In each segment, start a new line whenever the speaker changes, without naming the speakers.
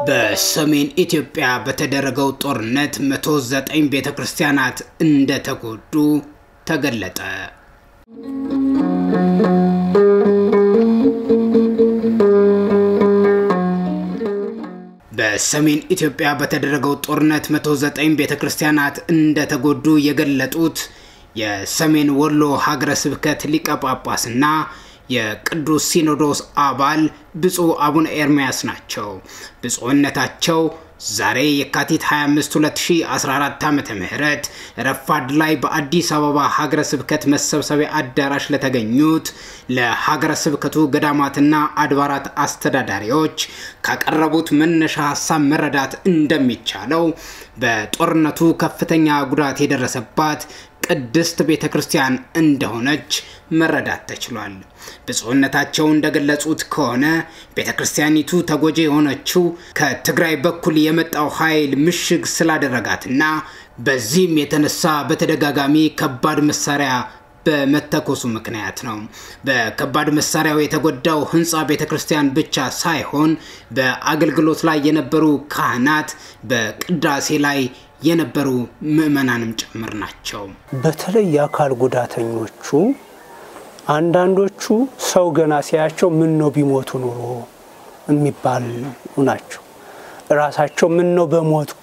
በሰሜን ኢትዮጵያ በተደረገው ጦርነት 109 ቤተ ክርስቲያናት እንደተጎዱ ተገለጠ። በሰሜን ኢትዮጵያ በተደረገው ጦርነት 109 ቤተ ክርስቲያናት እንደተጎዱ የገለጡት የሰሜን ወሎ ሀገረ ስብከት ሊቀ ጳጳስና የቅዱስ ሲኖዶስ አባል ብፁዕ አቡነ ኤርምያስ ናቸው። ብፁዕነታቸው ዛሬ የካቲት 25 2014 ዓ ም ረፋድ ላይ በአዲስ አበባ ሀገረ ስብከት መሰብሰቢያ አዳራሽ ለተገኙት ለሀገረ ስብከቱ ገዳማትና አድባራት አስተዳዳሪዎች ካቀረቡት መነሻ ሀሳብ መረዳት እንደሚቻለው በጦርነቱ ከፍተኛ ጉዳት የደረሰባት ቅድስት ቤተ ክርስቲያን እንደሆነች መረዳት ተችሏል። ብፁዕነታቸው እንደገለጹት ከሆነ ቤተ ክርስቲያኒቱ ተጎጂ የሆነችው ከትግራይ በኩል የመጣው ኃይል ምሽግ ስላደረጋትና በዚህም የተነሳ በተደጋጋሚ ከባድ መሳሪያ በመተኮሱ ምክንያት ነው። በከባድ መሳሪያው የተጎዳው ህንፃ ቤተ ክርስቲያን ብቻ ሳይሆን በአገልግሎት ላይ የነበሩ ካህናት፣ በቅዳሴ ላይ የነበሩ ምዕመናንም ጭምር ናቸው።
በተለይ የአካል ጉዳተኞቹ አንዳንዶቹ ሰው ገና ሲያቸው ምን ነው ቢሞቱ ኑሮ የሚባሉ ናቸው። ራሳቸው ምን ነው በሞትኩ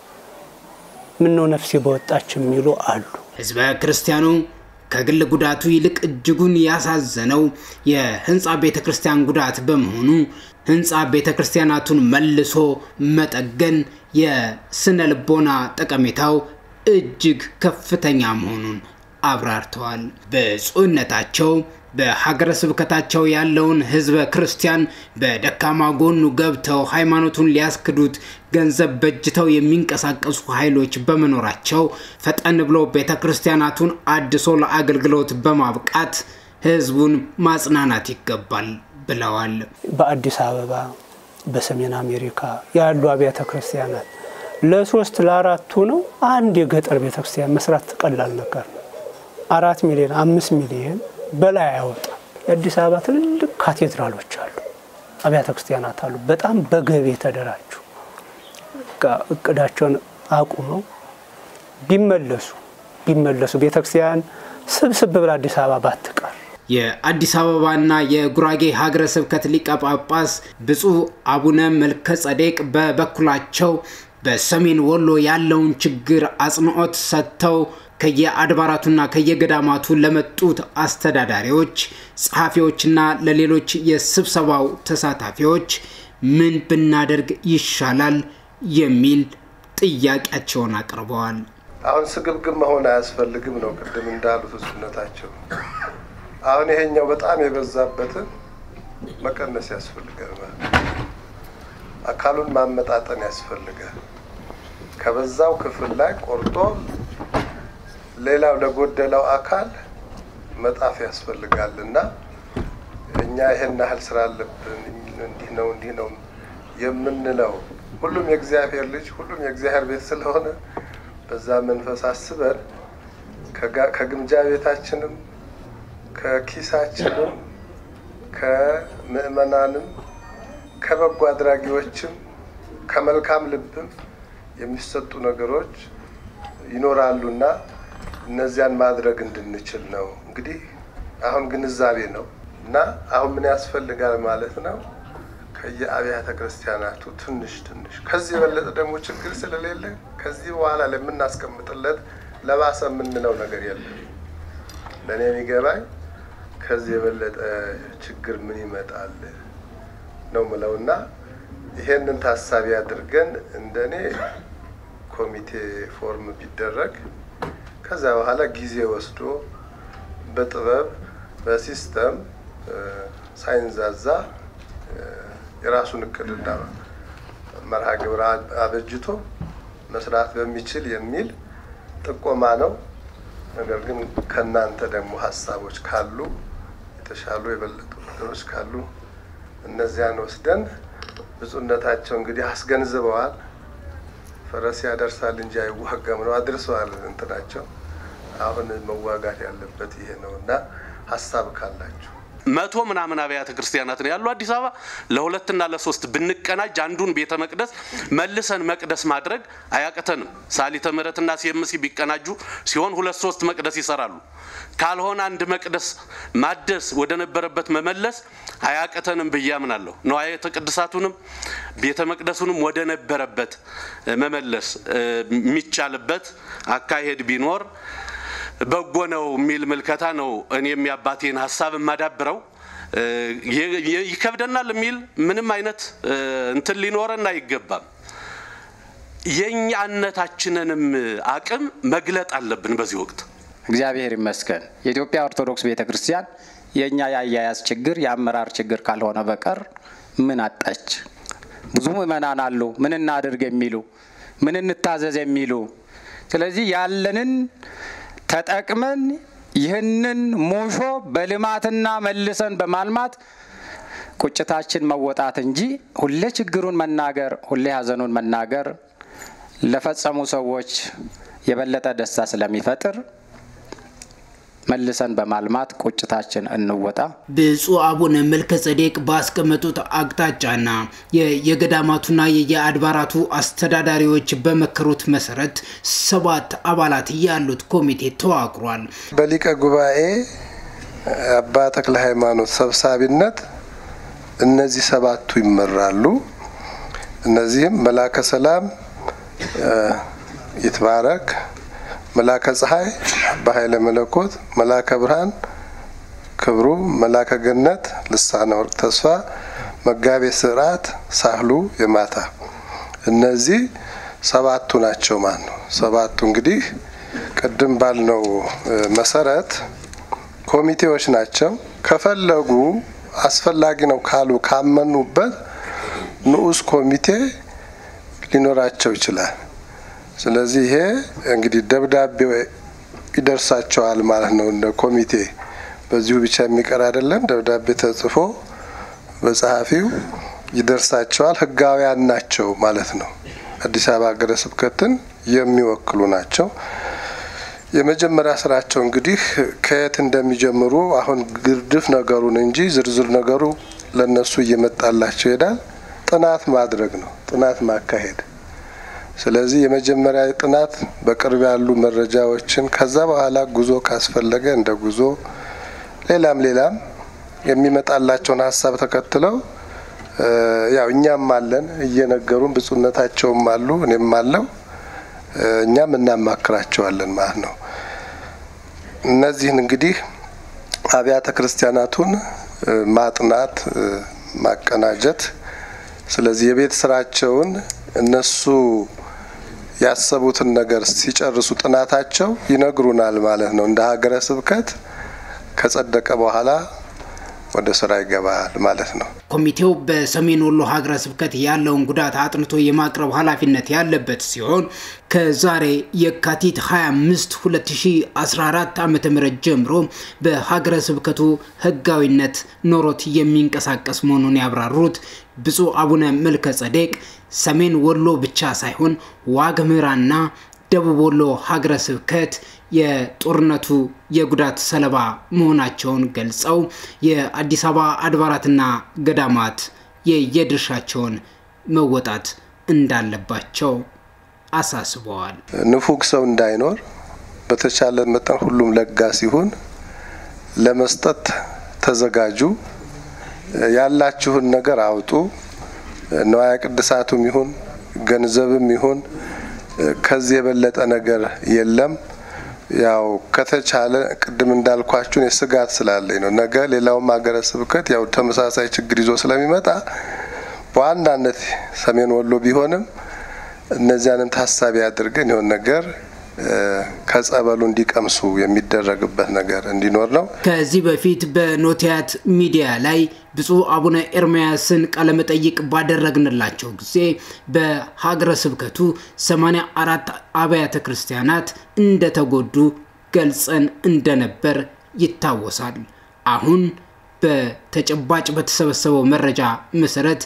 ምን ነው ነፍሴ በወጣች የሚሉ አሉ።
ህዝበ ክርስቲያኑ ከግል ጉዳቱ ይልቅ እጅጉን ያሳዘነው የህንፃ ቤተ ክርስቲያን ጉዳት በመሆኑ ህንፃ ቤተ ክርስቲያናቱን መልሶ መጠገን የስነ ልቦና ጠቀሜታው እጅግ ከፍተኛ መሆኑን አብራርተዋል። ብፁዕነታቸው በሀገረ ስብከታቸው ያለውን ህዝበ ክርስቲያን በደካማ ጎኑ ገብተው ሃይማኖቱን ሊያስክዱት ገንዘብ በጅተው የሚንቀሳቀሱ ኃይሎች በመኖራቸው ፈጠን ብሎ ቤተ ክርስቲያናቱን አድሶ ለአገልግሎት በማብቃት ህዝቡን ማጽናናት ይገባል ብለዋል።
በአዲስ አበባ በሰሜን አሜሪካ ያሉ አብያተ ክርስቲያናት ለሶስት ለአራቱ ነው አንድ የገጠር ቤተክርስቲያን መስራት ቀላል ነገር ነው። አራት ሚሊዮን አምስት ሚሊዮን በላይ አያወጣም። የአዲስ አበባ ትልልቅ ካቴድራሎች አሉ፣ አብያተ ክርስቲያናት አሉ። በጣም በገቢ የተደራጁ እቅዳቸውን አቁመው ቢመለሱ ቢመለሱ ቤተክርስቲያን ስብስብ ብላ አዲስ አበባ ባትቀር
የአዲስ አበባና የጉራጌ ሀገረ ስብከት ሊቀ ጳጳስ ብፁዕ አቡነ መልከ ጸዴቅ በበኩላቸው በሰሜን ወሎ ያለውን ችግር አጽንኦት ሰጥተው ከየአድባራቱና ከየገዳማቱ ለመጡት አስተዳዳሪዎች፣ ጸሐፊዎችና ለሌሎች የስብሰባው ተሳታፊዎች ምን ብናደርግ ይሻላል የሚል ጥያቄያቸውን አቅርበዋል።
አሁን ስግብግብ መሆን አያስፈልግም ነው ቅድም እንዳሉት እሱነታቸው አሁን ይሄኛው በጣም የበዛበትን መቀነስ ያስፈልጋል ማለት አካሉን ማመጣጠን ያስፈልጋል። ከበዛው ክፍል ላይ ቆርጦ ሌላው ለጎደለው አካል መጣፍ ያስፈልጋል እና እኛ ይሄን ያህል ስራ አለብን እንዲህ ነው እንዲህ ነው የምንለው ሁሉም የእግዚአብሔር ልጅ ሁሉም የእግዚአብሔር ቤት ስለሆነ በዛ መንፈስ አስበን ከግምጃ ቤታችንም ከኪሳችንም ከምዕመናንም ከበጎ አድራጊዎችም ከመልካም ልብም የሚሰጡ ነገሮች ይኖራሉና እነዚያን ማድረግ እንድንችል ነው። እንግዲህ አሁን ግንዛቤ ነው እና አሁን ምን ያስፈልጋል ማለት ነው ከየአብያተ ክርስቲያናቱ ትንሽ ትንሽ ከዚህ የበለጠ ደግሞ ችግር ስለሌለ ከዚህ በኋላ ለምናስቀምጥለት ለባሰ የምንለው ነገር የለም። ለእኔ የሚገባኝ ከዚህ የበለጠ ችግር ምን ይመጣል ነው ምለው እና ይሄንን ታሳቢ አድርገን እንደኔ ኮሚቴ ፎርም ቢደረግ ከዛ በኋላ ጊዜ ወስዶ በጥበብ በሲስተም ሳይንዛዛ የራሱን እቅድና መርሃ ግብር አበጅቶ መስራት በሚችል የሚል ጥቆማ ነው። ነገር ግን ከእናንተ ደግሞ ሀሳቦች ካሉ የተሻሉ የበለጡ ነገሮች ካሉ እነዚያን ወስደን ብፁዕነታቸው እንግዲህ አስገንዝበዋል። ፈረስ ያደርሳል እንጂ አይዋጋም ነው አድርሰዋል እንትናቸው። አሁን መዋጋት ያለበት ይሄ ነው እና ሀሳብ ካላችሁ
መቶ ምናምን አብያተ ክርስቲያናት ነው ያሉ አዲስ አበባ። ለሁለትና ለሶስት ብንቀናጅ አንዱን ቤተ መቅደስ መልሰን መቅደስ ማድረግ አያቅተንም። ሳሊተ ምሕረትና ሲኤምሲ ቢቀናጁ ሲሆን ሁለት ሶስት መቅደስ ይሰራሉ። ካልሆነ አንድ መቅደስ ማደስ ወደ ነበረበት መመለስ አያቅተንም ብዬ አምናለሁ። ንዋየ ቅድሳቱንም ቤተ መቅደሱንም ወደ ነበረበት መመለስ የሚቻልበት አካሄድ ቢኖር በጎ ነው የሚል ምልከታ ነው። እኔም የአባቴን ሀሳብ የማዳብረው ይከብደናል የሚል ምንም አይነት እንትን ሊኖረን አይገባም። የእኛነታችንንም አቅም መግለጥ አለብን በዚህ ወቅት።
እግዚአብሔር ይመስገን የኢትዮጵያ ኦርቶዶክስ ቤተ ክርስቲያን የእኛ የአያያዝ ችግር የአመራር ችግር ካልሆነ በቀር ምን አጣች? ብዙ ምእመናን አሉ፣ ምን እናድርግ የሚሉ ምን እንታዘዝ የሚሉ ስለዚህ ያለንን ተጠቅመን ይህንን ሙሾ በልማትና መልሰን በማልማት ቁጭታችን መወጣት እንጂ ሁሌ ችግሩን መናገር፣ ሁሌ ሀዘኑን መናገር ለፈጸሙ ሰዎች የበለጠ ደስታ ስለሚፈጥር መልሰን በማልማት ቁጭታችን እንወጣ።
ብፁዕ አቡነ መልከ ጸዴቅ ባስቀመጡት አቅጣጫና የገዳማቱና የየአድባራቱ አስተዳዳሪዎች በመከሩት መሰረት ሰባት አባላት ያሉት ኮሚቴ ተዋቅሯል።
በሊቀ ጉባኤ አባ ተክለ ሃይማኖት ሰብሳቢነት እነዚህ ሰባቱ ይመራሉ። እነዚህም መላከ ሰላም ይትባረክ መላከ ፀሐይ አባ ኃይለ መለኮት፣ መላከ ብርሃን ክብሩ፣ መላከ ገነት ልሳነ ወርቅ ተስፋ፣ መጋቤ ስርዓት ሳህሉ የማታ እነዚህ ሰባቱ ናቸው ማለት ነው። ሰባቱ እንግዲህ ቅድም ባልነው መሰረት ኮሚቴዎች ናቸው። ከፈለጉ አስፈላጊ ነው ካሉ ካመኑበት ንዑስ ኮሚቴ ሊኖራቸው ይችላል። ስለዚህ ይሄ እንግዲህ ደብዳቤ ይደርሳቸዋል ማለት ነው። እንደ ኮሚቴ በዚሁ ብቻ የሚቀር አይደለም። ደብዳቤ ተጽፎ በጸሐፊው ይደርሳቸዋል። ሕጋውያን ናቸው ማለት ነው። አዲስ አበባ ሀገረ ስብከትን የሚወክሉ ናቸው። የመጀመሪያ ስራቸው እንግዲህ ከየት እንደሚጀምሩ አሁን ግርድፍ ነገሩን እንጂ ዝርዝር ነገሩ ለነሱ እየመጣላቸው ይሄዳል። ጥናት ማድረግ ነው፣ ጥናት ማካሄድ ስለዚህ የመጀመሪያ ጥናት በቅርብ ያሉ መረጃዎችን ከዛ በኋላ ጉዞ ካስፈለገ እንደ ጉዞ ሌላም ሌላም የሚመጣላቸውን ሀሳብ ተከትለው ያው እኛም አለን እየነገሩን ብፁዕነታቸውም አሉ እኔም አለው እኛም እናማክራቸዋለን ማለት ነው። እነዚህን እንግዲህ አብያተ ክርስቲያናቱን ማጥናት፣ ማቀናጀት ስለዚህ የቤት ስራቸውን እነሱ ያሰቡትን ነገር ሲጨርሱ ጥናታቸው ይነግሩናል ማለት ነው። እንደ ሀገረ ስብከት ከጸደቀ በኋላ ወደ ስራ ይገባል ማለት ነው።
ኮሚቴው በሰሜን ወሎ ሀገረ ስብከት ያለውን ጉዳት አጥንቶ የማቅረብ ኃላፊነት ያለበት ሲሆን ከዛሬ የካቲት 25 2014 ዓ ም ጀምሮ በሀገረ ስብከቱ ህጋዊነት ኖሮት የሚንቀሳቀስ መሆኑን ያብራሩት ብፁዕ አቡነ መልከ ጸዴቅ ሰሜን ወሎ ብቻ ሳይሆን ዋግ ኽምራና ደቡብ ወሎ ሀገረ ስብከት የጦርነቱ የጉዳት ሰለባ መሆናቸውን ገልጸው የአዲስ አበባ አድባራትና ገዳማት የየድርሻቸውን መወጣት እንዳለባቸው አሳስበዋል።
ንፉግ ሰው እንዳይኖር በተቻለ መጠን ሁሉም ለጋስ ይሁን፣ ለመስጠት ተዘጋጁ፣ ያላችሁን ነገር አውጡ። ንዋየ ቅድሳቱም ይሁን ገንዘብም ይሁን ከዚህ የበለጠ ነገር የለም። ያው ከተቻለ ቅድም እንዳልኳችሁን የስጋት ስላለኝ ነው። ነገ ሌላውም ሀገረ ስብከት ያው ተመሳሳይ ችግር ይዞ ስለሚመጣ በዋናነት ሰሜን ወሎ ቢሆንም እነዚያንም ታሳቢ አድርገን የሆን ነገር ከጸበሉ እንዲቀምሱ የሚደረግበት ነገር እንዲኖር ነው።
ከዚህ በፊት በኖቲያት ሚዲያ ላይ ብፁዕ አቡነ ኤርምያስን ቃለመጠይቅ ባደረግንላቸው ጊዜ በሀገረ ስብከቱ 84 አብያተ ክርስቲያናት እንደተጎዱ ገልጸን እንደነበር ይታወሳል። አሁን በተጨባጭ በተሰበሰበው መረጃ መሰረት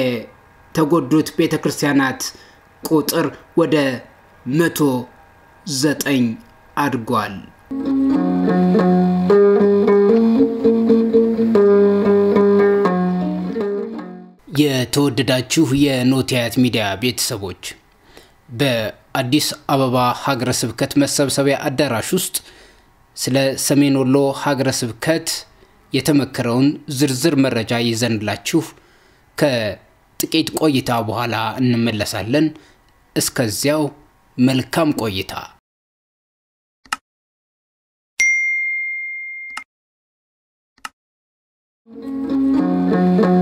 የተጎዱት ቤተ ክርስቲያናት ቁጥር ወደ መቶ ዘጠኝ አድጓል። የተወደዳችሁ የኖቲያት ሚዲያ ቤተሰቦች በአዲስ አበባ ሀገረ ስብከት መሰብሰቢያ አዳራሽ ውስጥ ስለ ሰሜን ወሎ ሀገረ ስብከት የተመከረውን ዝርዝር መረጃ ይዘንላችሁ ከጥቂት ቆይታ በኋላ እንመለሳለን። እስከዚያው መልካም ቆይታ።
Thank you.